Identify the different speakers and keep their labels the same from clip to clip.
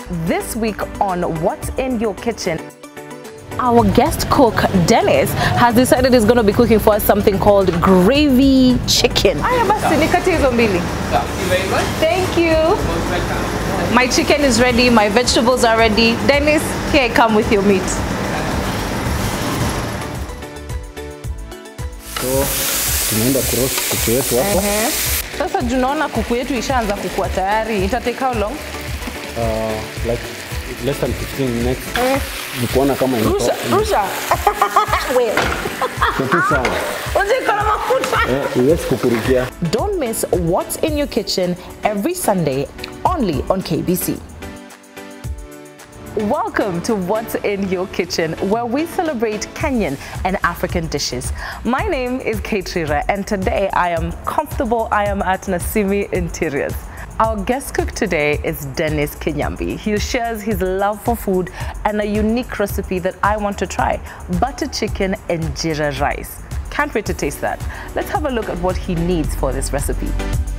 Speaker 1: This week on What's in Your Kitchen, our guest cook Dennis has decided he's going to be cooking for us something called gravy chicken. Haya basi nikate hizo mbili.
Speaker 2: Thank you very much.
Speaker 1: Thank you.
Speaker 2: Most welcome.
Speaker 1: My chicken is ready, my vegetables are ready. Dennis, here I come with your meat.
Speaker 3: So tunaenda kuroast kuku yetu hapo.
Speaker 1: Ehe. Sasa tunaona kuku yetu ishaanza kukua tayari. Ita take how long?
Speaker 3: Uh, like less than 15 minutes. Ni kuona kama
Speaker 1: Rusha,
Speaker 3: imetoka.
Speaker 1: rusha. Wewe.
Speaker 3: Kitu sawa.
Speaker 1: Unajua na mafuta.
Speaker 3: Eh, huwezi kukurukia.
Speaker 1: Don't miss What's in Your Kitchen every Sunday only on KBC. Welcome to What's in Your Kitchen, where we celebrate Kenyan and African dishes. My name is Kate Rira, and today I am comfortable. I am at Nasimi Interiors. Our guest cook today is Dennis Kinyambi. He shares his love for food and a unique recipe that I want to try butter chicken and jira rice. Can't wait to taste that. Let's have a look at what he needs for this recipe.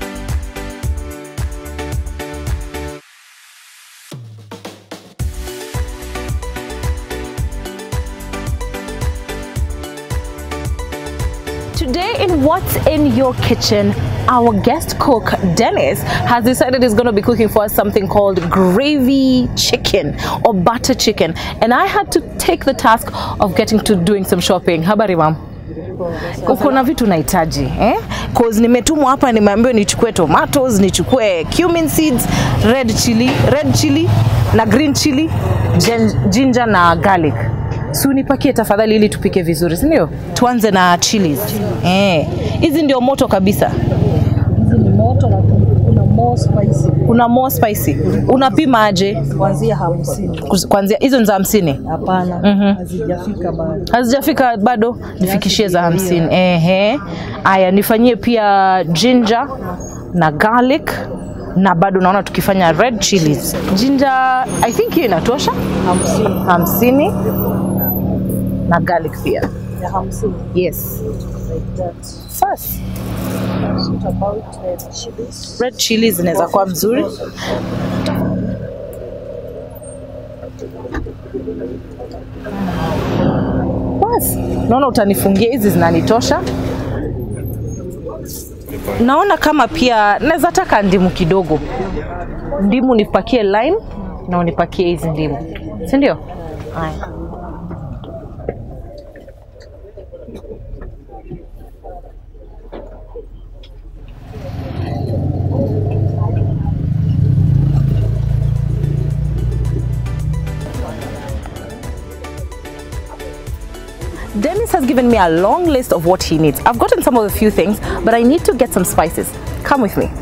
Speaker 1: Today in What's in Your Kitchen, our guest cook Dennis has decided he's going to be cooking for us something called gravy chicken or butter chicken. And I had to take the task of getting to doing some shopping. Habari mam? Uko na vitu nahitaji eh? Cause nimetumwa hapa nimeambiwa nichukue tomatoes, nichukue cumin seeds, red chili, red chili na green chili, gin- ginger na garlic. Si unipakie tafadhali ili tupike vizuri, si ndio? Tuanze na chilies. Eh, hizi ndio moto kabisa.
Speaker 4: hizi ni moto na kuna more spicy
Speaker 1: Kuna more spicy. Unapima aje?
Speaker 4: kuanzia hamsini.
Speaker 1: Kuz- Kuanzia hizo ni za hamsini
Speaker 4: Hapana, hazijafika bado.
Speaker 1: hazijafika bado, nifikishie za hamsini. Ehe, aya, nifanyie pia ginger na garlic na bado naona tukifanya red chilies. Ginger I think hiyo inatosha
Speaker 4: Hamsini
Speaker 1: hamsini na garlic pia.
Speaker 4: ya hamsini
Speaker 1: Yes.
Speaker 4: like that.
Speaker 1: First,
Speaker 4: What about the chilies?
Speaker 1: red chilies zinaweza kuwa mzuri. Basi, naona utanifungia hizi zinanitosha. Naona kama pia naweza taka ndimu kidogo, ndimu nipakie lime na unipakie hizi ndimu, si ndio? Haya. Dennis has given me a long list of what he needs. I've gotten some of the few things, but I need to get some spices. Come with me.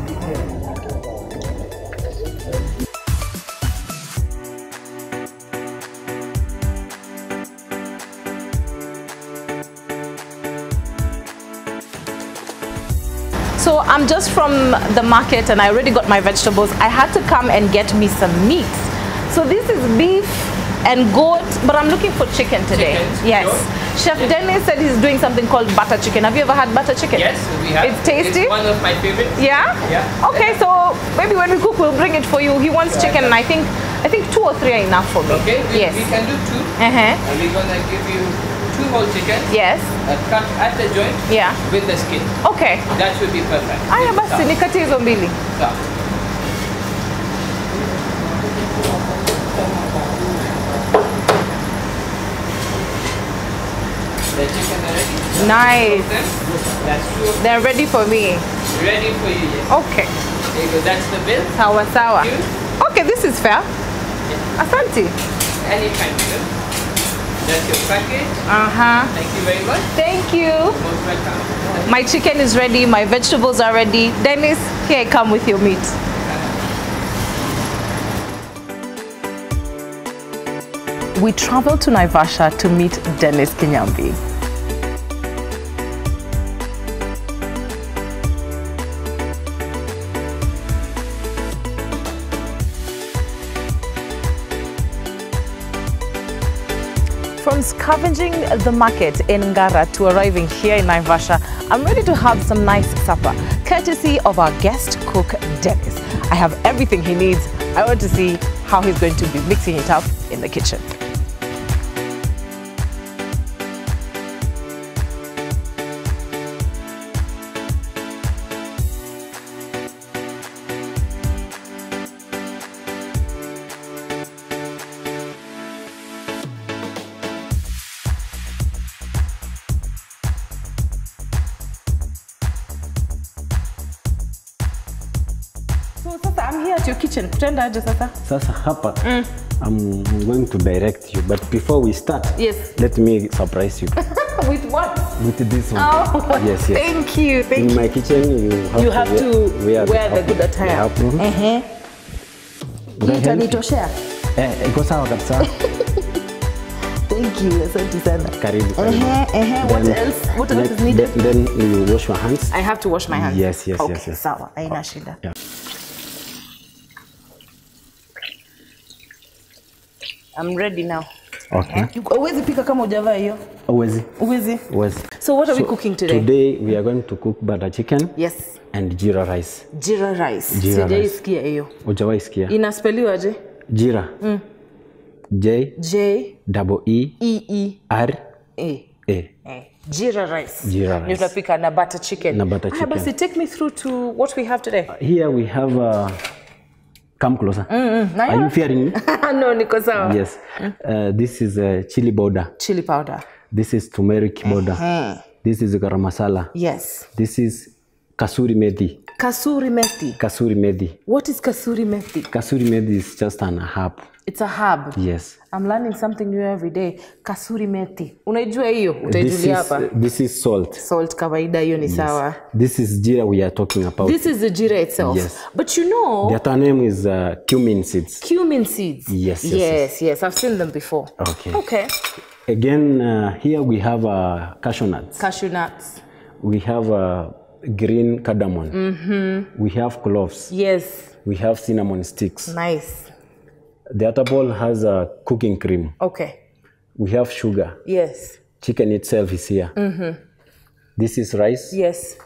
Speaker 1: So I'm just from the market and I already got my vegetables. I had to come and get me some meat. So this is beef and goat, but I'm looking for chicken today.
Speaker 2: Chicken,
Speaker 1: yes.
Speaker 2: sure.
Speaker 1: Chef Dennis said he's doing something called butter chicken. Have you ever had butter chicken?
Speaker 2: Yes, we have.
Speaker 1: It's tasty?
Speaker 2: It's one of my favorites.
Speaker 1: Yeah?
Speaker 2: Yeah.
Speaker 1: Okay, so maybe when we cook, we'll bring it for you. He wants
Speaker 2: Right.
Speaker 1: chicken, and I think I think two or three are enough for me.
Speaker 2: Okay, we,
Speaker 1: yes.
Speaker 2: we can do two.
Speaker 1: Uh-huh.
Speaker 2: And we're gonna give you two whole chickens
Speaker 1: Yes.
Speaker 2: uh, cut at the joint
Speaker 1: Yeah.
Speaker 2: with the skin.
Speaker 1: Okay.
Speaker 2: That should be perfect.
Speaker 1: Aya basi nikate hizo mbili.
Speaker 2: Sawa. The chicken are ready.
Speaker 1: Nice.
Speaker 2: Then, That's two of
Speaker 1: They're ready for me.
Speaker 2: them. ready for you. Yes.
Speaker 1: Okay.
Speaker 2: There you go. That's the bill.
Speaker 1: Sawa sawa.
Speaker 2: You?
Speaker 1: Okay, this is fair. Asante.
Speaker 2: Anytime, sir. That's your package.
Speaker 1: Uh-huh.
Speaker 2: Thank you very much.
Speaker 1: Thank you.
Speaker 2: Most welcome.
Speaker 1: My chicken is ready, my vegetables are ready. Dennis, here I come with your meat. We traveled to Naivasha to meet Dennis Kinyambi. From scavenging the market in Ngara to arriving here in Naivasha, I'm ready to have some nice supper, courtesy of our guest cook, Dennis. I have everything he needs. I want to see how he's going to be mixing it up in the kitchen. So sasa I'm here at your kitchen. Kutenda aje sasa?
Speaker 3: Sasa hapa I'm going to direct you, but before we start,
Speaker 1: Yes.
Speaker 3: let me surprise you
Speaker 1: With what?
Speaker 3: with this one.
Speaker 1: Oh,
Speaker 3: yes, yes.
Speaker 1: thank you, thank
Speaker 3: In
Speaker 1: you.
Speaker 3: my kitchen, you have
Speaker 1: You
Speaker 3: to
Speaker 1: have to wear, the
Speaker 3: apron-
Speaker 1: good attire.
Speaker 3: the apron.
Speaker 1: Ehe.
Speaker 3: Would I help you?
Speaker 1: Itanitoshea.
Speaker 3: Eh, iko sawa kabisa.
Speaker 1: Thank you. Asante sana.
Speaker 3: Karibu. karibu.
Speaker 1: Ehe, ehe. What
Speaker 3: Then-
Speaker 1: else? What else is
Speaker 3: then-
Speaker 1: needed?
Speaker 3: Then, then you wash your hands.
Speaker 1: I have to wash my hands.
Speaker 3: Yes, yes,
Speaker 1: okay,
Speaker 3: yes, yes.
Speaker 1: Sawa, haina shida.
Speaker 3: Yeah.
Speaker 1: I'm ready now.
Speaker 3: Okay.
Speaker 1: Uwezi pika kama hujavaa hiyo.
Speaker 3: Uwezi.
Speaker 1: Uwezi.
Speaker 3: Uwezi.
Speaker 1: So what are we
Speaker 3: So,
Speaker 1: cooking today?
Speaker 3: Today we are going to cook butter chicken
Speaker 1: Yes.
Speaker 3: and jira rice.
Speaker 1: Jira rice.
Speaker 3: Jira rice.
Speaker 1: Sijaisikia hiyo.
Speaker 3: Hujawahi sikia?
Speaker 1: Inaspeliwaje?
Speaker 3: Jira. J
Speaker 1: J
Speaker 3: double E
Speaker 1: E E
Speaker 3: R
Speaker 1: A.
Speaker 3: A.
Speaker 1: Eh, Jira rice.
Speaker 3: Jira
Speaker 1: Ndio
Speaker 3: rice.
Speaker 1: tunapika na butter chicken.
Speaker 3: Na butter
Speaker 1: Haya
Speaker 3: chicken.
Speaker 1: basi take me through to what we have today.
Speaker 3: Here we have uh, come closer. Are you fearing me?
Speaker 1: no, niko sawa.
Speaker 3: yes. Uh, this is uh, chili powder.
Speaker 1: Chili powder.
Speaker 3: This is turmeric powder. This is garam masala.
Speaker 1: Yes.
Speaker 3: This is kasuri methi.
Speaker 1: Kasuri methi.
Speaker 3: Kasuri methi.
Speaker 1: What is kasuri methi?
Speaker 3: Kasuri methi is just an herb.
Speaker 1: It's a herb.
Speaker 3: Yes.
Speaker 1: I'm learning something new every day. Kasuri methi. Unaijua hiyo?
Speaker 3: This is,
Speaker 1: Utaijulia hapa.
Speaker 3: this is salt.
Speaker 1: Salt kawaida hiyo ni sawa.
Speaker 3: This is jira we are talking about.
Speaker 1: This is the jira itself.
Speaker 3: Yes.
Speaker 1: But you know,
Speaker 3: the other name is uh, cumin seeds.
Speaker 1: cumin seeds.
Speaker 3: Yes, yes,
Speaker 1: yes, yes. I've seen them before.
Speaker 3: Okay.
Speaker 1: Okay.
Speaker 3: Again, uh, here we have uh, cashew nuts.
Speaker 1: Cashew nuts.
Speaker 3: We have uh, green cardamom. Mm-hmm. We have cloves.
Speaker 1: Yes.
Speaker 3: We have cinnamon sticks.
Speaker 1: Nice.
Speaker 3: The other bowl has a cooking cream.
Speaker 1: Okay.
Speaker 3: We have sugar.
Speaker 1: Yes.
Speaker 3: Chicken itself is here. Mm-hmm. This is rice.
Speaker 1: Yes.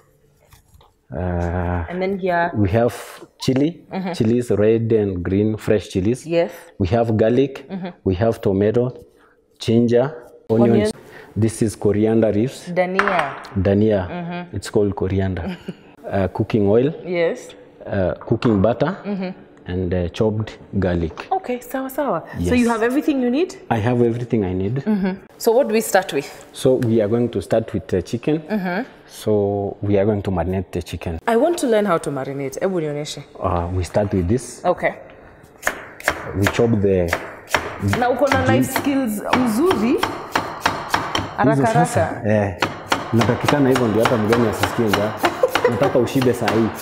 Speaker 3: Uh,
Speaker 1: And then here.
Speaker 3: we have chili. Chilies, red and green, fresh chilies.
Speaker 1: Yes.
Speaker 3: We have garlic. We have tomato, ginger, onions.
Speaker 1: Onions.
Speaker 3: This is coriander leaves.
Speaker 1: Dania.
Speaker 3: Dania. It's called coriander. uh, cooking oil,
Speaker 1: Yes.
Speaker 3: uh, cooking butter, and uh, chopped garlic.
Speaker 1: Okay, sawa sawa. So
Speaker 3: Yes.
Speaker 1: you have everything you need?
Speaker 3: I have everything I need.
Speaker 1: So what do we start with?
Speaker 3: So we are going to start with the chicken. So we are going to marinate the chicken.
Speaker 1: I want to learn how to marinate. Hebu nionyeshe.
Speaker 3: Uh, we start with this.
Speaker 1: Okay.
Speaker 3: We chop the
Speaker 1: Na uko na life skills mzuri. Haraka
Speaker 3: hizo sasa.
Speaker 1: haraka.
Speaker 3: Eh, natakikana hivyo ndio hata mgeni asisikie njaa. Nataka ushibe saa hii.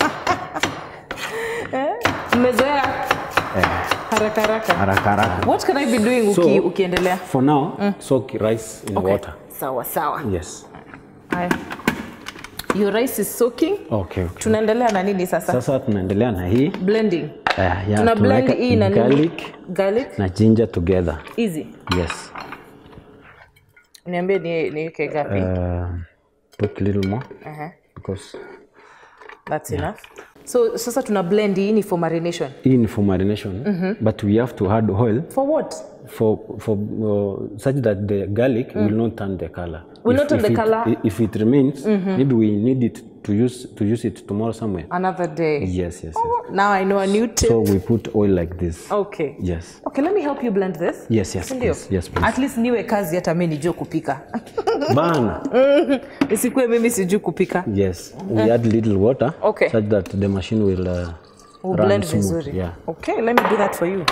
Speaker 1: Mmezoea haraka haraka.
Speaker 3: Haraka haraka.
Speaker 1: What can I be doing
Speaker 3: So-
Speaker 1: uki, ukiendelea?
Speaker 3: For now, soak rice in
Speaker 1: Okay.
Speaker 3: water.
Speaker 1: Sawa sawa.
Speaker 3: Yes.
Speaker 1: Haya. Your rice is soaking.
Speaker 3: Okay, okay.
Speaker 1: Tunaendelea na nini sasa?
Speaker 3: Sasa tunaendelea na hii.
Speaker 1: Blending.
Speaker 3: Uh, yeah,
Speaker 1: Tuna blend
Speaker 3: tunaweka
Speaker 1: hii na nini?
Speaker 3: garlic
Speaker 1: Garlic.
Speaker 3: na ginger together.
Speaker 1: Easy.
Speaker 3: Yes.
Speaker 1: Niambie ni niweke gapi?
Speaker 3: Uh, put little more
Speaker 1: Uh-huh.
Speaker 3: because
Speaker 1: That's enough. So sasa tuna blend hii ni for marination.
Speaker 3: hii ni for marination but we have to add oil
Speaker 1: For what?
Speaker 3: for for uh, such that the garlic will not turn the color.
Speaker 1: Will not turn the
Speaker 3: it,
Speaker 1: colour?
Speaker 3: If it remains, maybe we need it to use to use it tomorrow somewhere.
Speaker 1: Another day.
Speaker 3: Yes, yes, yes.
Speaker 1: Now I know a new tip.
Speaker 3: So we put oil like this.
Speaker 1: okay.
Speaker 3: Yes.
Speaker 1: Okay, let me help you blend this.
Speaker 3: Yes, yes,
Speaker 1: Si ndio?
Speaker 3: please. Yes, please.
Speaker 1: At least niwe kazi hata mimi nijue kupika.
Speaker 3: Bana.
Speaker 1: Isikuwe mimi sijui kupika.
Speaker 3: Yes. We add little water
Speaker 1: Okay.
Speaker 3: such that the machine will uh,
Speaker 1: We'll
Speaker 3: run
Speaker 1: blend
Speaker 3: smooth.
Speaker 1: vizuri.
Speaker 3: Yeah.
Speaker 1: Okay, let me do that for you.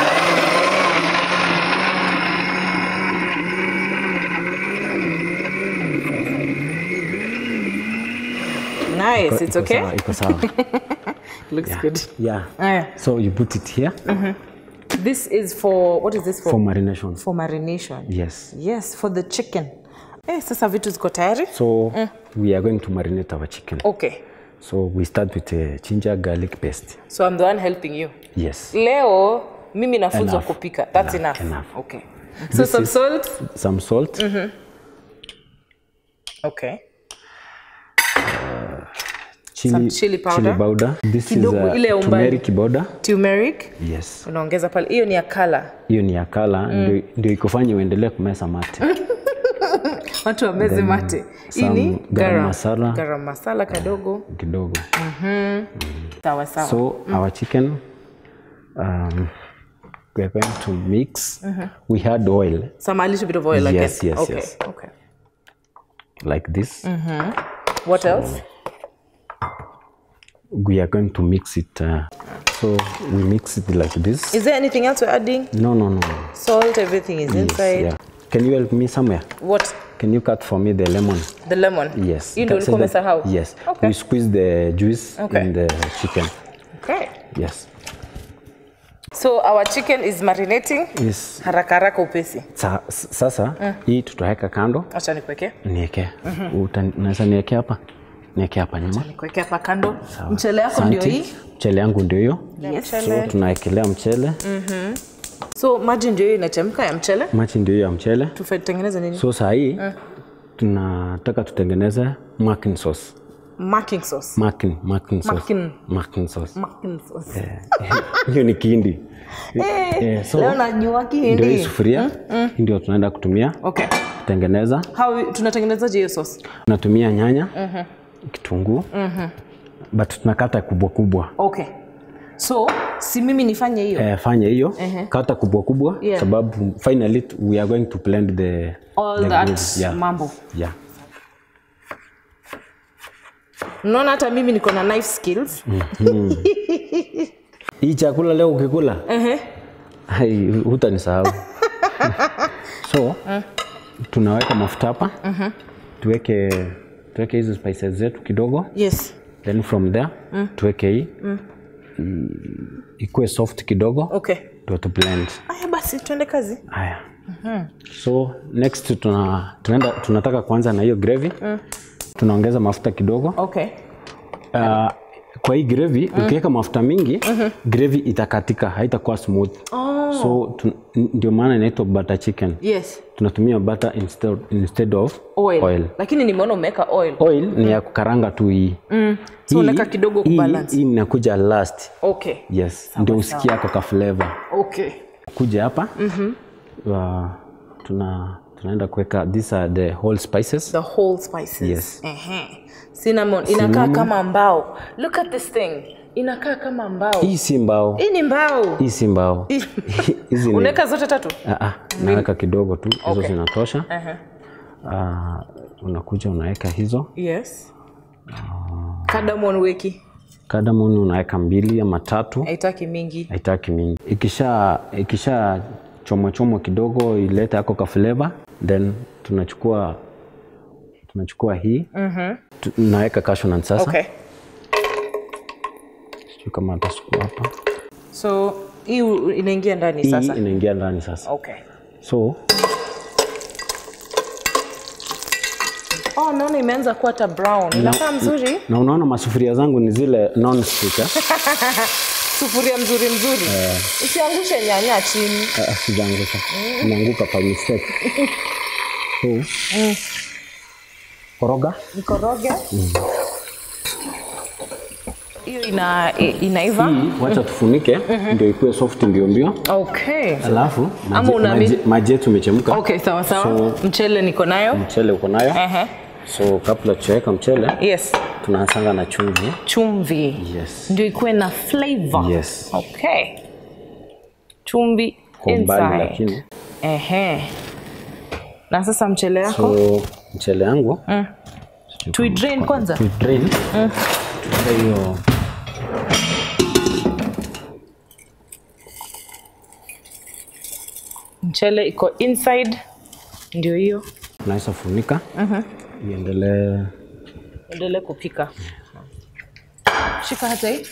Speaker 1: Nice, it's
Speaker 3: Iko
Speaker 1: okay?
Speaker 3: sawa, Iko sawa.
Speaker 1: Looks good.
Speaker 3: yeah.
Speaker 1: Aya.
Speaker 3: So you put it here
Speaker 1: This is for, what is this for?
Speaker 3: for marination.
Speaker 1: For marination.
Speaker 3: Yes.
Speaker 1: Yes, for the chicken. Eh, sasa vitu ziko tayari?
Speaker 3: So we are going to marinate our chicken.
Speaker 1: Okay.
Speaker 3: So we start with a ginger garlic paste.
Speaker 1: So I'm the one helping you.
Speaker 3: Yes.
Speaker 1: Leo mimi nafunzwa
Speaker 3: Enough.
Speaker 1: kupika. That's enough.
Speaker 3: Enough, enough.
Speaker 1: Okay. So
Speaker 3: This
Speaker 1: some
Speaker 3: is-
Speaker 1: salt.
Speaker 3: Some salt,
Speaker 1: Okay. Some chili powder.
Speaker 3: chili powder. This
Speaker 1: Kidogo,
Speaker 3: is
Speaker 1: ile ya
Speaker 3: uh,
Speaker 1: umbali.
Speaker 3: turmeric powder.
Speaker 1: turmeric
Speaker 3: Yes.
Speaker 1: unaongeza pale hiyo ni ya color
Speaker 3: Hiyo ni ya kala ndio, ndio ikufanya uendelee kumesa mate.
Speaker 1: watu wameze mate hii ni
Speaker 3: some garam masala.
Speaker 1: garam masala kadogo
Speaker 3: kidogo.
Speaker 1: sawa sawa
Speaker 3: So our chicken, um, we're going to mix. We had oil
Speaker 1: some a little bit of oil I
Speaker 3: Yes,
Speaker 1: guess.
Speaker 3: yes,
Speaker 1: okay
Speaker 3: yes.
Speaker 1: okay
Speaker 3: like this.
Speaker 1: what else
Speaker 3: We are going to mix it. Uh, so we mix it like this.
Speaker 1: is there anything else we're adding
Speaker 3: No, no, no.
Speaker 1: salt everything is
Speaker 3: Yes,
Speaker 1: inside
Speaker 3: yeah. Can you help me somewhere?
Speaker 1: what
Speaker 3: Can you cut for me the lemon?
Speaker 1: the lemon
Speaker 3: Yes.
Speaker 1: hii ndio
Speaker 3: Cut- so
Speaker 1: ulikuwa
Speaker 3: that-
Speaker 1: umesahau
Speaker 3: Yes.
Speaker 1: okay
Speaker 3: We squeeze the juice
Speaker 1: Okay.
Speaker 3: in the chicken.
Speaker 1: okay
Speaker 3: Yes.
Speaker 1: so our chicken is marinating
Speaker 3: Yes.
Speaker 1: haraka haraka upesi
Speaker 3: Sa, s- sasa hii tutaweka kando
Speaker 1: acha nikuweke
Speaker 3: nieke. Uta- Unaweza nieke hapa? Nieke hapa nyuma.
Speaker 1: nikuweke hapa kando mchele yako ndio
Speaker 3: Asante.
Speaker 1: hii
Speaker 3: Mchele yangu ndio hiyo.
Speaker 1: yes.
Speaker 3: So tunaekelea mchele.
Speaker 1: so maji ndio hiyo inachemka ya mchele
Speaker 3: Machi ndio hiyo ya mchele.
Speaker 1: tutengeneze nini
Speaker 3: So saa hii tunataka tutengeneze mackin sauce.
Speaker 1: marking sauce
Speaker 3: Mackin, mackin sauce.
Speaker 1: Mackin.
Speaker 3: Mackin sauce.
Speaker 1: marking sauce
Speaker 3: Hiyo ni kihindi.
Speaker 1: Eh,
Speaker 3: Eh, so
Speaker 1: leo najua
Speaker 3: ndio hii
Speaker 1: kihindi
Speaker 3: sufuria hii ndio tunaenda kutumia
Speaker 1: okay
Speaker 3: kutengeneza.
Speaker 1: how tunatengenezaje hiyo sauce
Speaker 3: Tunatumia nyanya, kitunguu, but tunakata kubwa kubwa.
Speaker 1: okay so si mimi nifanye hiyo
Speaker 3: Eh, fanya hiyo kata kubwa kubwa
Speaker 1: Yeah.
Speaker 3: sababu finally t- we are going to blend the
Speaker 1: all
Speaker 3: the
Speaker 1: that
Speaker 3: gravy. yeah.
Speaker 1: mambo
Speaker 3: Yeah.
Speaker 1: unaona hata mimi niko na knife skills
Speaker 3: Hii chakula leo ukikula
Speaker 1: Ehe.
Speaker 3: hai, hutanisahau. so tunaweka mafuta hapa tuweke tuweke hizi spices zetu kidogo
Speaker 1: yes
Speaker 3: then from there tuweke hii I- ikuwe soft kidogo
Speaker 1: okay
Speaker 3: ndio tu blend.
Speaker 1: aya basi tuende kazi
Speaker 3: Haya. So next tuna, tunaenda, tunataka kuanza na hiyo gravy. Tunaongeza mafuta kidogo.
Speaker 1: okay
Speaker 3: Uh, kwa hii gravy ukiweka mafuta mingi gravy itakatika, haitakuwa smooth. So tu, ndio maana inaitwa butter chicken.
Speaker 1: yes
Speaker 3: Tunatumia butter instead, instead of
Speaker 1: oil,
Speaker 3: oil.
Speaker 1: lakini nimeona umeweka oil
Speaker 3: Oil ni ya kukaranga tu hii.
Speaker 1: So unaweka kidogo
Speaker 3: hii,
Speaker 1: kubalance.
Speaker 3: hii inakuja last.
Speaker 1: okay
Speaker 3: Yes, ndio usikie ako ka flavor.
Speaker 1: okay
Speaker 3: kuja hapa uh, tuna tunaenda kuweka these are the whole spices
Speaker 1: the whole spices
Speaker 3: Yes.
Speaker 1: Ehe. cinnamon inakaa
Speaker 3: Cinnamon.
Speaker 1: kama mbao look at this thing inakaa kama mbao
Speaker 3: hii si mbao
Speaker 1: hii ni mbao
Speaker 3: hii si mbao hizi ni
Speaker 1: unaweka zote tatu
Speaker 3: Ah, ah, naweka kidogo tu hizo
Speaker 1: Okay.
Speaker 3: zinatosha
Speaker 1: Ehe.
Speaker 3: uh, unakuja unaweka hizo
Speaker 1: yes cardamom weki
Speaker 3: cardamom unaweka mbili ama tatu
Speaker 1: haitaki mingi
Speaker 3: haitaki mingi ikisha ikisha chomwa chomwa kidogo ilete ako ka flavor then tunachukua tunachukua hii mm-hmm. naweka cashew nut sasa
Speaker 1: okay
Speaker 3: sijui kama atasukua hapa
Speaker 1: so hii u- inaingia ndani
Speaker 3: hii
Speaker 1: sasa
Speaker 3: inaingia ndani sasa
Speaker 1: okay
Speaker 3: so
Speaker 1: oh naona imeanza kuwa hata brown inakaa mzuri
Speaker 3: na unaona masufuria zangu ni zile non stick eh?
Speaker 1: sufuria mzuri mzuri usiangushe nyanya chini
Speaker 3: Ah, ah, sijaangusha inaanguka kwa mistake so koroga
Speaker 1: nikoroge hiyo ina, i- inaiva
Speaker 3: hii wacha tufunike ndio ikuwe soft mbio mbio
Speaker 1: okay
Speaker 3: alafu
Speaker 1: Ama
Speaker 3: maji-
Speaker 1: una-
Speaker 3: maji- maji yetu imechemka
Speaker 1: okay sawa sawa
Speaker 3: So-
Speaker 1: mchele niko nayo
Speaker 3: mchele uko nayo
Speaker 1: Ehe.
Speaker 3: so kabla tuweka mchele
Speaker 1: yes
Speaker 3: tunaanzanga na chumvi
Speaker 1: chumvi
Speaker 3: yes
Speaker 1: ndio ikuwe na flavor
Speaker 3: Yes.
Speaker 1: okay chumvi
Speaker 3: kwa umbali
Speaker 1: inside
Speaker 3: lakini
Speaker 1: ehe na sasa mchele yako
Speaker 3: so mchele yangu
Speaker 1: tuidrain kwanza
Speaker 3: tu drain tuweke hiyo
Speaker 1: mchele iko inside ndio hiyo
Speaker 3: tunaweza funika iendelee
Speaker 1: endelee kupika shika hata hii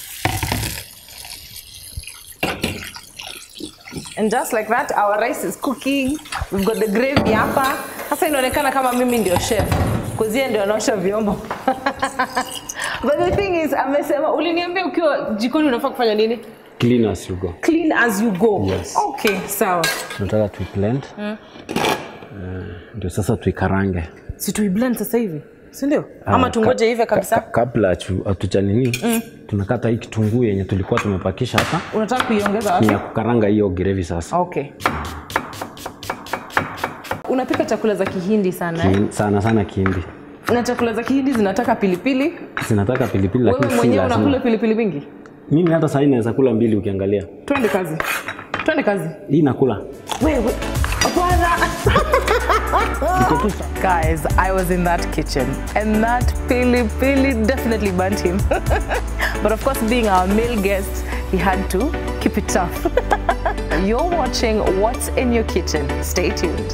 Speaker 1: and just like that our rice is cooking we've got the gravy hapa sasa inaonekana kama mimi ndio chef kuzia ndio anaosha vyombo but the thing is amesema uliniambia ukiwa jikoni unafaa kufanya nini
Speaker 3: clean as you go
Speaker 1: clean as you go
Speaker 3: Yes.
Speaker 1: okay sawa
Speaker 3: tunataka tuiblend Eh, ndio sasa tuikarange
Speaker 1: si tuiblend sasa hivi si ndio ama
Speaker 3: Ah,
Speaker 1: tungoje
Speaker 3: ka-
Speaker 1: ive kabisa
Speaker 3: ka- kabla hatu- hatujanini tunakata hii kitunguu yenye tulikuwa tumepakisha hapa
Speaker 1: unataka kuiongeza
Speaker 3: ni
Speaker 1: wapi
Speaker 3: ya kukaranga hiyo gravy sasa
Speaker 1: okay unapika chakula za kihindi sana eh?
Speaker 3: Ki- sana sana kihindi
Speaker 1: na chakula za kihindi zinataka pilipili
Speaker 3: zinataka pilipili
Speaker 1: wewe
Speaker 3: lakini si
Speaker 1: mwenyewe unakula
Speaker 3: lazima
Speaker 1: pilipili mingi
Speaker 3: mimi hata sahii naweza kula mbili ukiangalia
Speaker 1: twende kazi twende kazi
Speaker 3: hii nakula
Speaker 1: wewe bwana
Speaker 3: Iko tu sa-
Speaker 1: Guys, I was in that kitchen and that pili pili definitely burnt him. but of course, being our male guest, he had to keep it tough. You're watching What's in Your Kitchen. Stay tuned.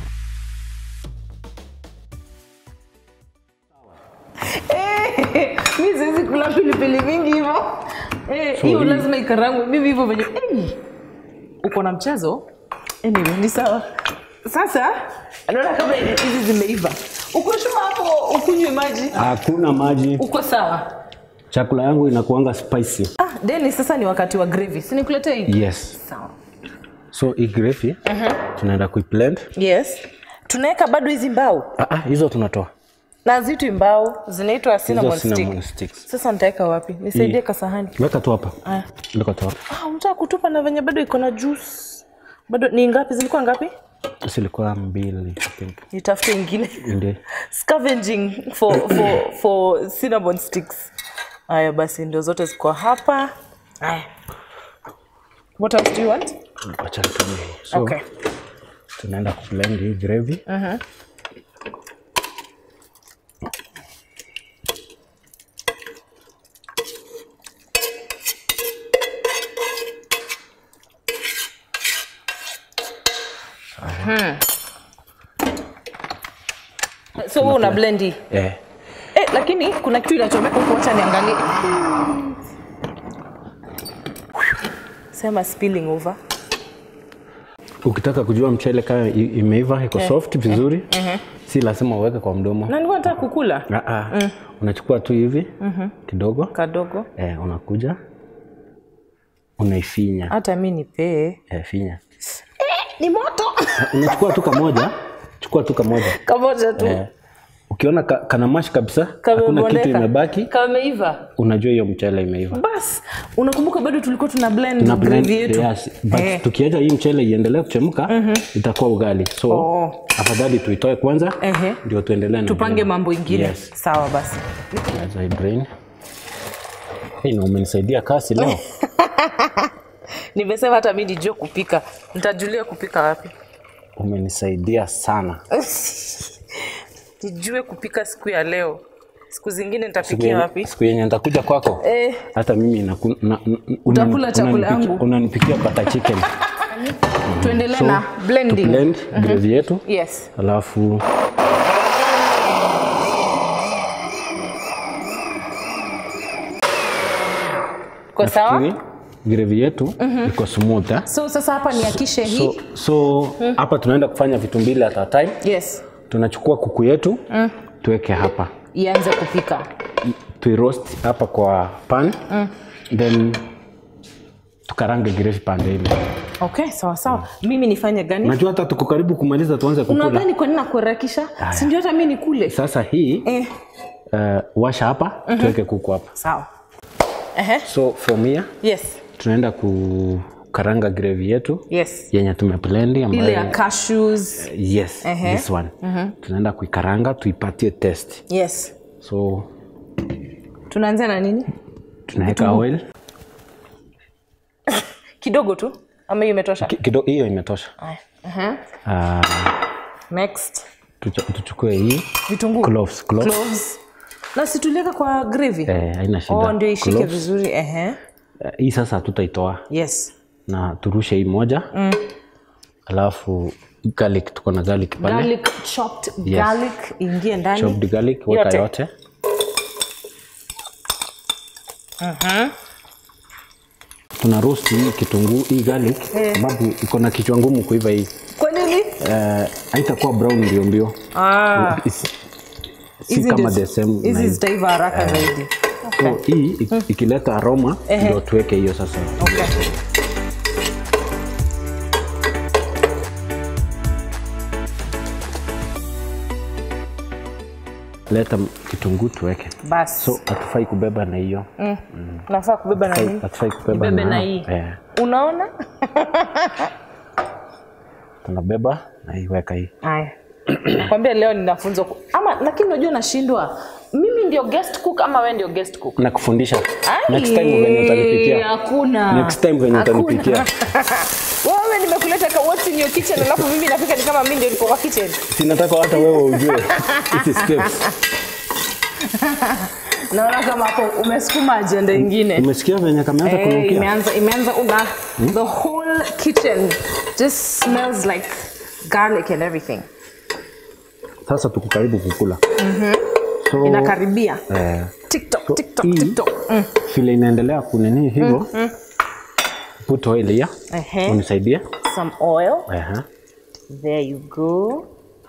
Speaker 1: Eh, mi siwezi kula pilipili mingi hivyo Eh,
Speaker 3: So
Speaker 1: hiyo
Speaker 3: hii-
Speaker 1: lazima ikarangwe mimi hivyo venye Eh, uko na mchezo anyway, ni sawa sasa naona kama hizi zimeiva uko sure hapo ukunywe maji
Speaker 3: hakuna maji
Speaker 1: uko sawa
Speaker 3: chakula yangu inakuanga spicy
Speaker 1: ah, deni sasa ni wakati wa gravy sinikuletee hii
Speaker 3: yes
Speaker 1: sawa
Speaker 3: so hii gravy tunaenda kuiblend
Speaker 1: yes tunaweka bado hizi mbao
Speaker 3: ah, ah, hizo tunatoa
Speaker 1: na zitu mbao zinaitwa cinnamon
Speaker 3: cinnamon
Speaker 1: stick
Speaker 3: sticks.
Speaker 1: sasa nitaweka wapi nisaidie
Speaker 3: Hii.
Speaker 1: kasahani
Speaker 3: weka tu hapa
Speaker 1: Aya.
Speaker 3: weka tu hapa
Speaker 1: ah, unataka kutupa na venye bado iko na juice bado ni ngapi zilikuwa ngapi
Speaker 3: zilikuwa mbili I think.
Speaker 1: nitafute ingine
Speaker 3: Ndio.
Speaker 1: scavenging for, for, for cinnamon sticks haya basi ndio zote ziko hapa haya what else do you want
Speaker 3: Wacha nitumie hii. so
Speaker 1: okay
Speaker 3: tunaenda kublend hii gravy
Speaker 1: so wewe una blend hii
Speaker 3: eh.
Speaker 1: eh, lakini kuna kitu inachomeka huku acha niangalie sema spilling over
Speaker 3: ukitaka kujua mchele kama i- imeiva iko soft vizuri si lazima uweke kwa mdomo
Speaker 1: na nilikuwa nataka kukula
Speaker 3: Ah, ah. unachukua tu hivi kidogo
Speaker 1: kadogo
Speaker 3: eh, unakuja unaifinya
Speaker 1: hata mi nipee
Speaker 3: eh, finya
Speaker 1: ni moto
Speaker 3: unachukua tu kamoja chukua tu kamoja
Speaker 1: kamoja tu
Speaker 3: eh, ukiona ka, kana mash kabisa hakuna kitu
Speaker 1: kamebondeka
Speaker 3: imebaki
Speaker 1: kameiva
Speaker 3: unajua hiyo mchele imeiva
Speaker 1: bas unakumbuka bado tulikuwa tuna blend
Speaker 3: na blend,
Speaker 1: gravy yetu
Speaker 3: yes, but
Speaker 1: Eh.
Speaker 3: tukiacha hii mchele iendelee kuchemka itakuwa ugali so
Speaker 1: Oh.
Speaker 3: afadhali tuitoe kwanza
Speaker 1: Ehe.
Speaker 3: ndio tuendelee na
Speaker 1: tupange
Speaker 3: ingine.
Speaker 1: mambo ingine
Speaker 3: yes.
Speaker 1: sawa basi
Speaker 3: As I drain. Hey, na umenisaidia kasi leo
Speaker 1: nimesema hata mi nijue kupika nitajulia kupika wapi
Speaker 3: umenisaidia sana
Speaker 1: nijue kupika siku ya leo siku zingine
Speaker 3: Siku
Speaker 1: nitapikia
Speaker 3: yenye-
Speaker 1: wapi
Speaker 3: siku yenye nitakuja kwako
Speaker 1: eh,
Speaker 3: hata mimi naku- na- na-
Speaker 1: Utakula
Speaker 3: unani-
Speaker 1: chakula
Speaker 3: unanipikia-
Speaker 1: yangu.
Speaker 3: unanipikia butter chicken
Speaker 1: tuendelee
Speaker 3: So,
Speaker 1: na blending
Speaker 3: blend gravy yetu
Speaker 1: yes
Speaker 3: alafu
Speaker 1: kwa sawa
Speaker 3: nafikiri gravy yetu iko smooth eh?
Speaker 1: so sasa hapa niakishe hii
Speaker 3: so so hapa tunaenda kufanya vitu mbili at a time
Speaker 1: yes
Speaker 3: tunachukua kuku yetu tuweke hapa
Speaker 1: ianze kupika
Speaker 3: tuiroast hapa kwa pan then tukarange gravy pande ile
Speaker 1: okay sawa sawa mimi nifanye gani
Speaker 3: najua hata tuko karibu kumaliza tuanze kukula
Speaker 1: unadhani kwa nini nakuharakisha si ndio hata mi nikule
Speaker 3: sasa hii
Speaker 1: eh,
Speaker 3: uh, washa hapa tuweke kuku hapa
Speaker 1: sawa Ehe.
Speaker 3: so from here
Speaker 1: yes
Speaker 3: tunaenda kukaranga gravy yetu
Speaker 1: yes
Speaker 3: yenye tumeblend
Speaker 1: ile ya
Speaker 3: ambayo
Speaker 1: cashews
Speaker 3: yes
Speaker 1: Ehe.
Speaker 3: this one tunaenda kuikaranga tuipatie test
Speaker 1: yes
Speaker 3: so
Speaker 1: tunaanzia na nini
Speaker 3: tunaweka oil
Speaker 1: kidogo tu ama hiyo imetosha
Speaker 3: Ki- kidogo hiyo imetosha
Speaker 1: Aya. Aha.
Speaker 3: uh,
Speaker 1: next
Speaker 3: tucha- tuchukue hii
Speaker 1: vitunguu
Speaker 3: cloves, cloves.
Speaker 1: Cloves. na situlieka kwa gravy
Speaker 3: Eh, haina shida
Speaker 1: oh, ndio ishike
Speaker 3: Cloves.
Speaker 1: vizuri ehe
Speaker 3: Eh, hii sasa hatutaitoa
Speaker 1: yes
Speaker 3: na turushe hii moja alafu garlic tuko na garlic pale
Speaker 1: garlic chopped
Speaker 3: Yes.
Speaker 1: garlic ingie ndani
Speaker 3: chopped garlic weka
Speaker 1: Yote.
Speaker 3: yote tuna roast hii kitunguu hii garlic sababu iko na kichwa ngumu kuiva hii
Speaker 1: kwa nini
Speaker 3: Eh, haitakuwa brown mbio mbio
Speaker 1: ah,
Speaker 3: Isi- si
Speaker 1: hizi
Speaker 3: kama
Speaker 1: ndio-
Speaker 3: the same na
Speaker 1: hizi
Speaker 3: hii.
Speaker 1: zitaiva haraka zaidi
Speaker 3: so hii ik- ikileta aroma ndio tuweke hiyo sasa
Speaker 1: okay.
Speaker 3: leta kitunguu tuweke.
Speaker 1: basi
Speaker 3: So hatufai kubeba na hiyo.
Speaker 1: mm. nafaa kubeba na
Speaker 3: Hatufai-
Speaker 1: hii
Speaker 3: Hatufai kubeba
Speaker 1: Nibebe na
Speaker 3: na
Speaker 1: hii.
Speaker 3: Eh,
Speaker 1: unaona
Speaker 3: tunabeba na hii weka hii.
Speaker 1: haya nakwambia leo ninafunzwa ku- ama lakini unajua nashindwa mimi ndio guest cook ama wewe ndio guest cook
Speaker 3: Na kufundisha.
Speaker 1: Ai,
Speaker 3: Next time venye utanipikia.
Speaker 1: Hakuna.
Speaker 3: Next time venye
Speaker 1: Hakuna.
Speaker 3: utanipikia.
Speaker 1: Wewe nimekuleta ka what's in your kitchen alafu mimi napika ni kama mimi ndio niko kwa kitchen.
Speaker 3: Sinataka hata wewe ujue hizi steps.
Speaker 1: Naona kama hapo umesukuma agenda ingine.
Speaker 3: Umesikia venye kameanza
Speaker 1: Eh,
Speaker 3: kunukia?
Speaker 1: imeanza imeanza una the whole kitchen just smells like garlic and everything.
Speaker 3: Sasa tuko karibu kukula. So,
Speaker 1: Inakaribia.
Speaker 3: eh,
Speaker 1: TikTok, TikTok,
Speaker 3: hii-
Speaker 1: TikTok. Mm.
Speaker 3: vile inaendelea kunini hivyo put oil here
Speaker 1: Ehe.
Speaker 3: unisaidie
Speaker 1: Some oil.
Speaker 3: Aha.
Speaker 1: There you go.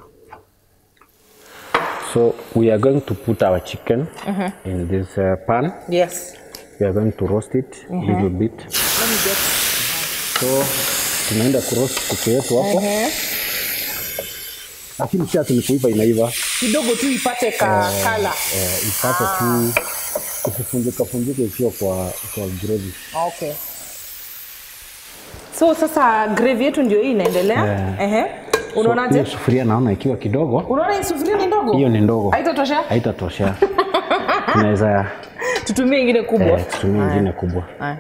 Speaker 3: so we are going to put our chicken in this uh, pan
Speaker 1: Yes.
Speaker 3: we are going to roast it a little bit
Speaker 1: Let me get
Speaker 3: so tunaenda kuroast kuku yetu hapo
Speaker 1: Ehe.
Speaker 3: lakini si ati ni kuiva inaiva
Speaker 1: kidogo tu ipate ka kala.
Speaker 3: eh, ipate tu isifunjika funjike sio kwa kwa gravy
Speaker 1: Okay. So sasa gravy yetu ndio hii inaendelea.
Speaker 3: Yeah.
Speaker 1: Ehe.
Speaker 3: so,
Speaker 1: Unaonaje?
Speaker 3: hiyo sufuria naona ikiwa kidogo
Speaker 1: Unaona hii sufuria ni ndogo?
Speaker 3: hiyo ni ndogo
Speaker 1: Haitatosha?
Speaker 3: haitatosha tunaweza
Speaker 1: Tutumie ingine kubwa.
Speaker 3: eh, tutumie ingine kubwa
Speaker 1: Haya.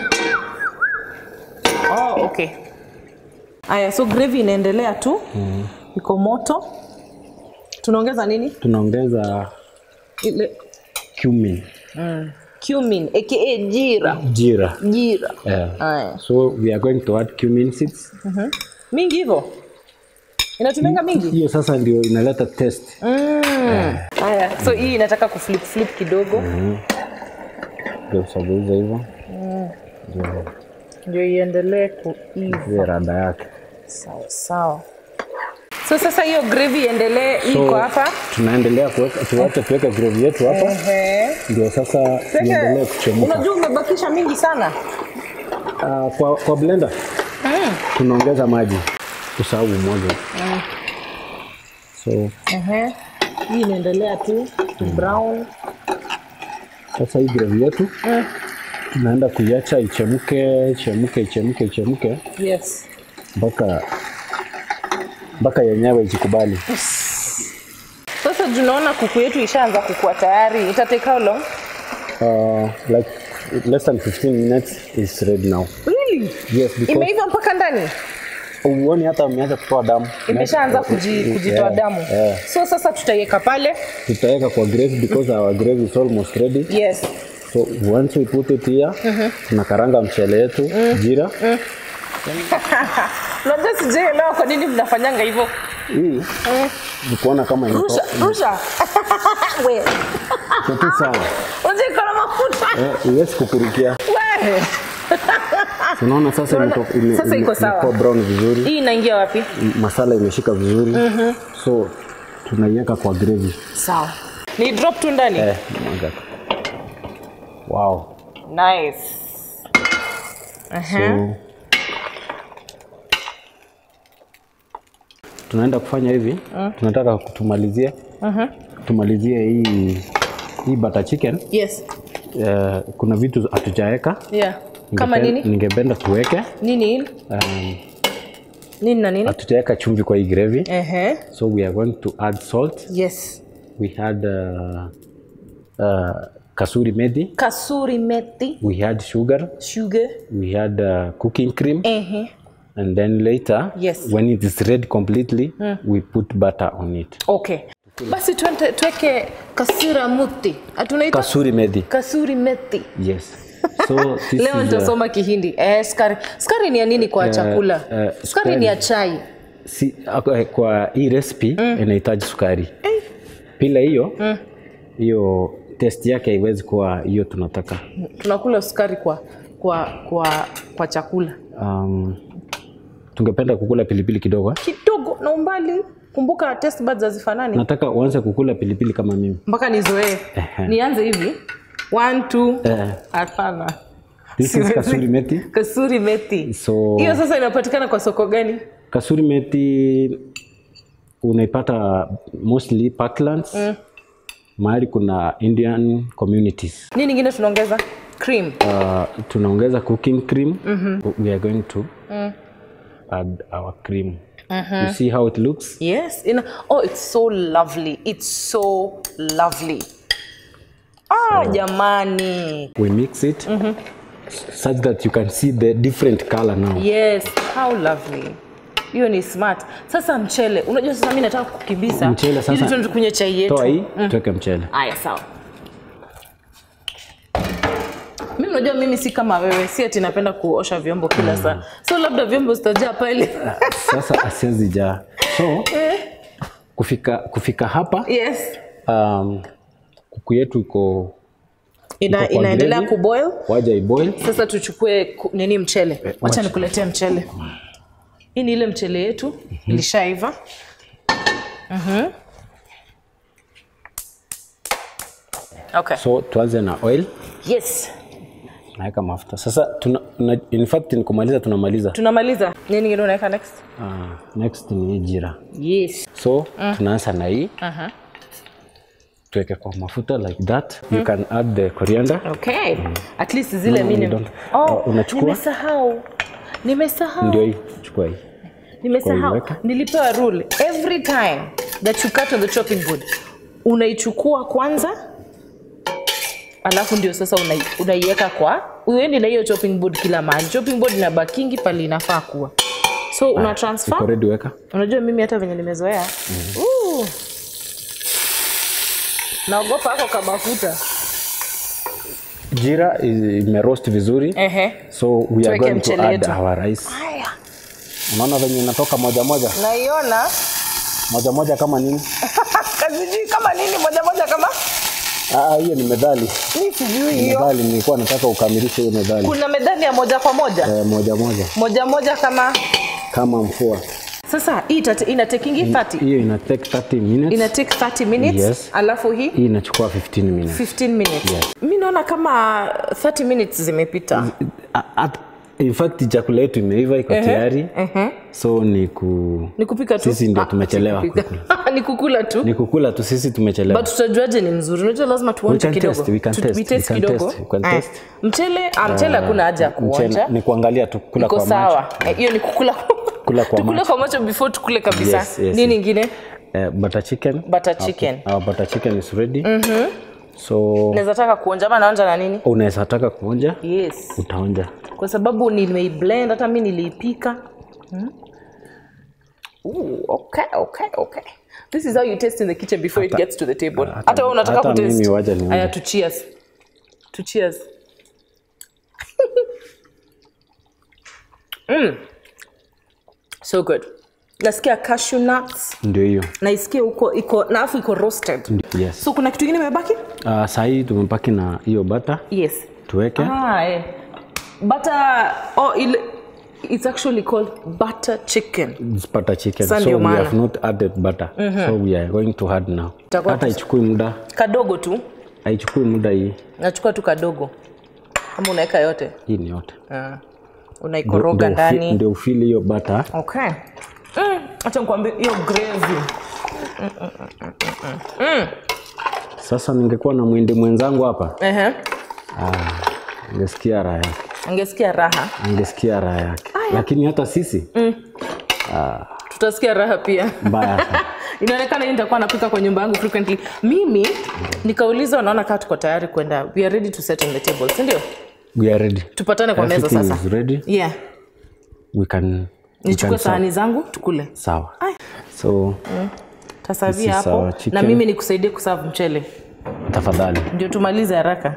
Speaker 1: Oh, okay. Aya, so gravy inaendelea tu. Iko moto. Tunaongeza nini?
Speaker 3: tunaongeza
Speaker 1: Ile
Speaker 3: cumin
Speaker 1: cumin aka jira.
Speaker 3: jira
Speaker 1: Jira.
Speaker 3: yeah.
Speaker 1: Aya.
Speaker 3: so we are going to add cumin seeds
Speaker 1: Mingi hivyo? Inatumianga mingi?
Speaker 3: hiyo sasa ndio inaleta taste
Speaker 1: Mm. Haya, so hii inataka kuflip flip kidogo
Speaker 3: ndio usageuza hivyo ndio
Speaker 1: ndio iendelee kuiva.
Speaker 3: iwe rada yake
Speaker 1: Sawa sawa. So sasa hiyo gravy iendelee iko hapa.
Speaker 3: tunaendelea kuweka tuache tuweke gravy yetu hapa
Speaker 1: Ehe.
Speaker 3: ndio sasa iendelee kuchemuka
Speaker 1: Unajua umebakisha mingi sana.
Speaker 3: Ah, kwa, kwa blender tunaongeza maji tusahau moja so
Speaker 1: Ehe. Hii inaendelea tu to brown.
Speaker 3: sasa hii gravy yetu tunaenda kuiacha ichemke ichemke ichemke ichemke
Speaker 1: Yes.
Speaker 3: mpaka mpaka yenyewe ijikubali
Speaker 1: Sasa tunaona kuku yetu ishaanza kukua tayari. Ita take how long?
Speaker 3: uh, like less than 15 minutes is ready now
Speaker 1: Really?
Speaker 3: yes because
Speaker 1: Imeiva mpaka ndani?
Speaker 3: uoni hata umeanza kutoa damu
Speaker 1: Imeshaanza kuji, kujitoa
Speaker 3: Yeah,
Speaker 1: damu.
Speaker 3: yeah.
Speaker 1: So sasa tutaiweka pale.
Speaker 3: tutaweka kwa gravy because our gravy is almost ready
Speaker 1: Yes.
Speaker 3: so once we put it here tunakaranga mchele yetu jira
Speaker 1: Unajua sijaelewa kwa nini mnafanyanga hivyo.
Speaker 3: hii ni kuona kama
Speaker 1: Rusha, rusha. We.
Speaker 3: iko tu sawa
Speaker 1: Unajua iko na mafuta.
Speaker 3: Eh, iwezi kukurukia
Speaker 1: We.
Speaker 3: unaona sasa
Speaker 1: Unaona?
Speaker 3: imeko- ime-
Speaker 1: Sasa iko
Speaker 3: ime-
Speaker 1: sawa.
Speaker 3: imekuwa brown vizuri
Speaker 1: Hii inaingia wapi?
Speaker 3: M- masala imeshika vizuri so tunaiweka kwa gravy
Speaker 1: Sawa. Ni drop tu ndani.
Speaker 3: eh, mwaga tu. wow
Speaker 1: Nice.
Speaker 3: so tunaenda kufanya hivi tunataka tumalizie tumalizie hii hii butter chicken
Speaker 1: Yes.
Speaker 3: eh, kuna vitu hatujaweka
Speaker 1: Yeah. Kama
Speaker 3: Ningepen-
Speaker 1: nini?
Speaker 3: ningependa tuweke
Speaker 1: Nini hili?
Speaker 3: um,
Speaker 1: Nini na nini?
Speaker 3: hatujaweka chumvi kwa hii gravy
Speaker 1: Ehe.
Speaker 3: so we are going to add salt
Speaker 1: Yes.
Speaker 3: we had uh, uh, kasuri methi
Speaker 1: Kasuri methi,
Speaker 3: we had sugar
Speaker 1: sugar.
Speaker 3: we had uh, cooking cream
Speaker 1: Ehe.
Speaker 3: and then later
Speaker 1: Yes.
Speaker 3: when it is ready completely we put butter on it
Speaker 1: Okay. Basi tuente, tuweke kasura muti. Atunaita
Speaker 3: kasuri methi
Speaker 1: kasuri methi.
Speaker 3: yes so this
Speaker 1: Leo
Speaker 3: is, uh,
Speaker 1: nitasoma Kihindi. Eh, skari. Skari ni ya nini kwa chakula?
Speaker 3: eh,
Speaker 1: skari ni ya chai.
Speaker 3: si, ako- kwa hii recipe inahitaji sukari bila hiyo hiyo test yake haiwezi kuwa hiyo tunataka
Speaker 1: Tunakula sukari kwa kwa kwa kwa chakula.
Speaker 3: um, tungependa kukula pilipili kidogo
Speaker 1: Kidogo na umbali. Kumbuka taste buds hazifanani.
Speaker 3: nataka uanze kukula pilipili kama mimi
Speaker 1: Mpaka nizoee.
Speaker 3: Ehe.
Speaker 1: Nianze hivi. One, two.
Speaker 3: Eh.
Speaker 1: Hapana.
Speaker 3: this is
Speaker 1: Siwezi.
Speaker 3: kasuri methi
Speaker 1: Kasuri methi.
Speaker 3: so
Speaker 1: Hiyo sasa inapatikana kwa soko gani?
Speaker 3: kasuri methi unaipata mostly parklands mahali kuna indian communities
Speaker 1: nini ingine tunaongeza cream
Speaker 3: uh, tunaongeza cooking cream we are going to add our cream you see how it looks
Speaker 1: yes in, oh it's so lovely it's so lovely ah jamani
Speaker 3: we mix it such that you can see the different color now
Speaker 1: yes how lovely hiyo ni smart sasa mchele unajua sasa mi nataka kukimbiza
Speaker 3: Mchele sasa-
Speaker 1: ili tuende tukunywe chai yetu
Speaker 3: toa hii tuweke mchele
Speaker 1: haya sawa mi unajua mimi si kama wewe si ati napenda kuosha vyombo kila saa so labda vyombo zitajaa pale
Speaker 3: sasa asiazijaa so kufika kufika hapa
Speaker 1: yes
Speaker 3: um, kuku yetu iko
Speaker 1: Ina,
Speaker 3: Iko kwa
Speaker 1: inaendelea
Speaker 3: gravy.
Speaker 1: kuboil
Speaker 3: waja iboil
Speaker 1: sasa tuchukue ku- nini mchele wacha
Speaker 3: wacha.
Speaker 1: nikuletee mchele hii ni ile mchele yetu ilishaiva Mhm. okay
Speaker 3: so tuanze na oil
Speaker 1: yes
Speaker 3: naweka mafuta sasa tuna, na, in fact ni kumaliza tunamaliza
Speaker 1: tunamaliza nini ingine unaweka next
Speaker 3: uh, next ni hii jira
Speaker 1: yes
Speaker 3: so tunaanza na hii tuweke kwa mafuta like that you can add the coriander
Speaker 1: okay at least zile
Speaker 3: No,
Speaker 1: mimi
Speaker 3: you don't.
Speaker 1: oh,
Speaker 3: Uh, unachukua?
Speaker 1: nimesahau nimesahau
Speaker 3: ndio hii chukua hii
Speaker 1: nimesahau
Speaker 3: Weka.
Speaker 1: nilipewa rule every time that you cut on the chopping board unaichukua kwanza alafu ndio sasa unai- unaiweka kwa uendi na hiyo chopping board kila mahali chopping board inabakingi pale inafaa kuwa so una
Speaker 3: iko
Speaker 1: transfer
Speaker 3: ready weka
Speaker 1: unajua mimi hata venye nimezoea Ooh. naogopa hako kamafuta
Speaker 3: jira i- imeroast vizuri
Speaker 1: ehe
Speaker 3: so we are
Speaker 1: Tuweke
Speaker 3: going to
Speaker 1: mchele
Speaker 3: add
Speaker 1: yetu.
Speaker 3: our rice
Speaker 1: haya
Speaker 3: unaona venye inatoka moja moja
Speaker 1: naiona
Speaker 3: moja moja kama nini
Speaker 1: kazijui kama nini moja moja kama
Speaker 3: Ah, hiyo ni medhali
Speaker 1: mi sijui hiyo
Speaker 3: medhali nilikuwa nataka ukamilishe hiyo medhali
Speaker 1: kuna medani ya moja kwa moja
Speaker 3: eh, moja moja
Speaker 1: moja moja kama
Speaker 3: kama mfua
Speaker 1: sasa hii itate- inatekingi 30
Speaker 3: hiyo ina take 30 minutes
Speaker 1: ina take 30 minutes
Speaker 3: Yes.
Speaker 1: alafu hii
Speaker 3: hii inachukua 15 minutes
Speaker 1: 15 minutes mi naona kama 30 minutes zimepita
Speaker 3: A- at- in fact chakula yetu imeiva iko tayari so ni ku
Speaker 1: ni kupika tu
Speaker 3: sisi ndio
Speaker 1: Ah,
Speaker 3: tumechelewa
Speaker 1: si kupika. ni kukula tu
Speaker 3: ni kukula tu sisi tumechelewa
Speaker 1: but tutajuaje ni mzuri unajua lazima tuonje
Speaker 3: We can
Speaker 1: kidogo
Speaker 3: test, we can
Speaker 1: Tu-
Speaker 3: test,
Speaker 1: we test
Speaker 3: we can
Speaker 1: kidogo
Speaker 3: test, we can
Speaker 1: Eh,
Speaker 3: test.
Speaker 1: mchele ah, mchele hakuna haja ya
Speaker 3: Mchele-
Speaker 1: kuonja
Speaker 3: ni kuangalia tu kula
Speaker 1: iko
Speaker 3: kwa
Speaker 1: sawa
Speaker 3: macho
Speaker 1: Eh, hiyo ni kukula
Speaker 3: Kula kwa
Speaker 1: tukule
Speaker 3: macho.
Speaker 1: kwa macho before tukule kabisa
Speaker 3: Yes, yes,
Speaker 1: nini
Speaker 3: yes.
Speaker 1: ingine
Speaker 3: eh, butter chicken
Speaker 1: Butter chicken.
Speaker 3: Okay. Our butter chicken is ready so
Speaker 1: naweza taka kuonja ama naonja na nini
Speaker 3: unaweza taka kuonja
Speaker 1: yes
Speaker 3: utaonja
Speaker 1: kwa sababu nimeiblend hata mi niliipika hmm? Ooh, okay, okay, okay. This is how you taste in the kitchen before it gets to the table.
Speaker 3: hata-
Speaker 1: Hata wewe unataka
Speaker 3: hata
Speaker 1: kutaste.
Speaker 3: mimi wacha nionje.
Speaker 1: Aya, to cheers. To cheers. mm. So good. Nasikia cashew nuts.
Speaker 3: ndio hiyo
Speaker 1: Naisikia huko iko na afu iko roasted.
Speaker 3: Ndi- yes
Speaker 1: So kuna kitu kingine imebaki?
Speaker 3: uh, sahii tumepaki na hiyo bata
Speaker 1: Yes.
Speaker 3: tuweke
Speaker 1: Ah, eh. Butter oh, ile it's actually called butter chicken.
Speaker 3: It's butter chicken
Speaker 1: Sasa
Speaker 3: so
Speaker 1: ndio
Speaker 3: we
Speaker 1: maana.
Speaker 3: have not added butter so we are going to add now
Speaker 1: Itakuwa
Speaker 3: hata ichukui muda
Speaker 1: Kadogo tu.
Speaker 3: haichukui muda hii
Speaker 1: Nachukua tu kadogo. Kama unaweka yote.
Speaker 3: hii ni yote
Speaker 1: Ah. Unaikoroga
Speaker 3: Ndio ufi-
Speaker 1: ndani.
Speaker 3: ndio ufili hiyo bata
Speaker 1: Okay. Mm, acha nikwambie hiyo gravy.
Speaker 3: sasa ningekuwa na mwindi mwenzangu hapa
Speaker 1: Ehe.
Speaker 3: angesikia raha yake
Speaker 1: Angesikia raha.
Speaker 3: angesikia raha yake lakini hata sisi
Speaker 1: Tutasikia raha pia.
Speaker 3: mbaya sana
Speaker 1: Inaonekana hii nitakuwa napika kwa nyumba yangu frequently. Mimi nikauliza wanaona kama tuko tayari kwenda. We are ready to set on the table, si ndio?
Speaker 3: we are ready
Speaker 1: Tupatane kwa meza
Speaker 3: Everything
Speaker 1: sasa.
Speaker 3: is ready
Speaker 1: Yeah.
Speaker 3: we can we
Speaker 1: Nichukue
Speaker 3: can serve.
Speaker 1: sahani zangu tukule.
Speaker 3: sawa
Speaker 1: Ay.
Speaker 3: so
Speaker 1: Tasavia
Speaker 3: This is
Speaker 1: hapo
Speaker 3: our chicken.
Speaker 1: na mimi nikusaidie kuserve mchele.
Speaker 3: tafadhali
Speaker 1: Ndio tumalize haraka.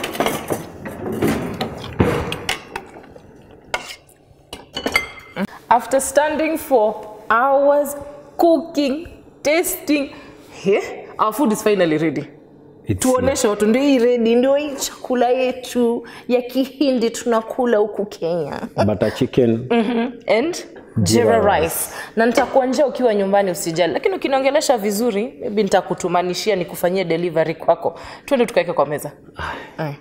Speaker 1: After standing for hours cooking, tasting, yeah, our food is finally ready.
Speaker 3: It's-
Speaker 1: Tuoneshe watu ndio hii ready, ndio hii chakula yetu ya Kihindi tunakula huku Kenya.
Speaker 3: butter chicken
Speaker 1: and jira rice na nitakuonjea ukiwa nyumbani usijali lakini ukiniongelesha vizuri maybe nitakutumanishia nikufanyie delivery kwako twende tukaweke kwa meza Aye.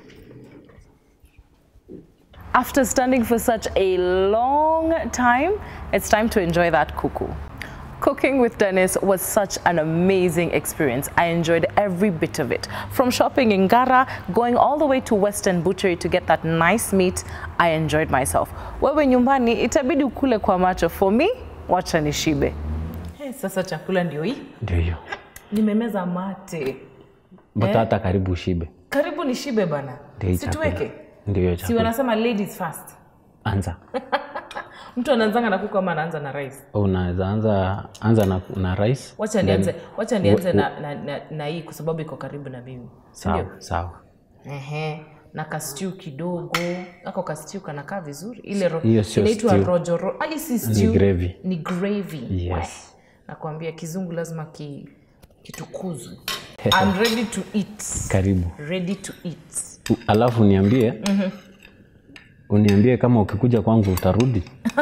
Speaker 1: after standing for such a long time it's time to enjoy that kuku Cooking with Dennis was such an amazing experience. I enjoyed every bit of it. From shopping in Gara, going all the way to Western Butchery to get that nice meat, I enjoyed myself. Wewe nyumbani itabidi ukule kwa macho. For me, wacha nishibe. Hey, sasa chakula ndio hii.
Speaker 3: Ndio hiyo.
Speaker 1: Nimemeza mate.
Speaker 3: But
Speaker 1: Eh?
Speaker 3: hata karibu ushibe.
Speaker 1: Karibu nishibe bana.
Speaker 3: Ndio hii chakula.
Speaker 1: Situweke.
Speaker 3: Ndio hiyo
Speaker 1: Si
Speaker 3: chakula.
Speaker 1: wanasema ladies first.
Speaker 3: Anza.
Speaker 1: Mtu anaanzanga na kuku ama anaanza na rice?
Speaker 3: Unaweza anza anza na, na rice.
Speaker 1: Wacha nianze, wacha nianze na, na, na, na hii kwa sababu iko karibu na mimi. Si
Speaker 3: Sawa,
Speaker 1: ndio?
Speaker 3: sawa.
Speaker 1: Ehe. Na kastiu kidogo. Ako kastiu kanakaa vizuri. Ile ro,
Speaker 3: Hiyo sio
Speaker 1: inaitwa
Speaker 3: stew.
Speaker 1: rojo ro. Ah, hii si stew.
Speaker 3: gravy.
Speaker 1: Ni gravy.
Speaker 3: Yes.
Speaker 1: Weh. Nakwambia kizungu lazima ki, kitukuzwe. I'm ready to eat.
Speaker 3: Karibu.
Speaker 1: Ready to eat.
Speaker 3: U- Alafu niambie. Uniambie kama ukikuja kwangu utarudi.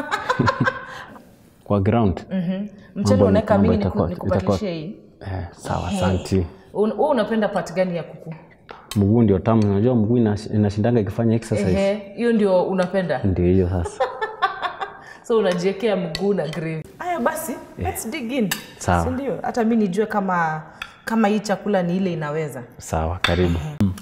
Speaker 3: Kwa ground.
Speaker 1: Mchele
Speaker 3: Mambo-
Speaker 1: unaweka
Speaker 3: mambo
Speaker 1: mimi
Speaker 3: itakuwa-
Speaker 1: nikupatishie hii.
Speaker 3: Eh, sawa, asante.
Speaker 1: Un- Wewe unapenda part gani ya kuku?
Speaker 3: Mguu ndio tamu. Unajua mguu inas- inashindanga ikifanya exercise.
Speaker 1: Ehe, hiyo ndio unapenda.
Speaker 3: Ndio hiyo sasa.
Speaker 1: so unajiwekea mguu na gravy. Haya basi, let's dig in.
Speaker 3: Sawa.
Speaker 1: Si ndio? Hata mi nijue kama kama hii chakula ni ile inaweza.
Speaker 3: Sawa, karibu.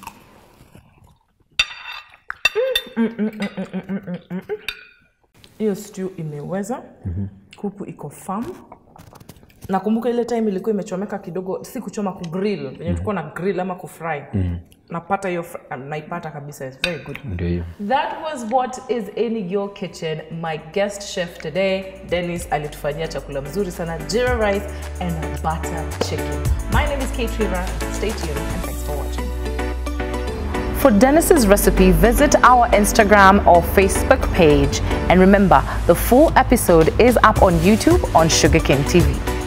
Speaker 1: Hiyo stew imeweza. Kuku iko firm. Nakumbuka ile time ilikuwa imechomeka kidogo, si kuchoma kugrill, venye tulikuwa na grill ama kufry. Napata hiyo fr- naipata kabisa, it's very good.
Speaker 3: Ndio hiyo.
Speaker 1: That was what is in your kitchen. My guest chef today, Dennis, alitufanyia chakula mzuri sana, jira rice and butter chicken. My name is Kate Rira. Stay tuned and thanks for watching. For Dennis's recipe, visit our Instagram or Facebook page. And remember, the full episode is up on YouTube on Sugar King TV.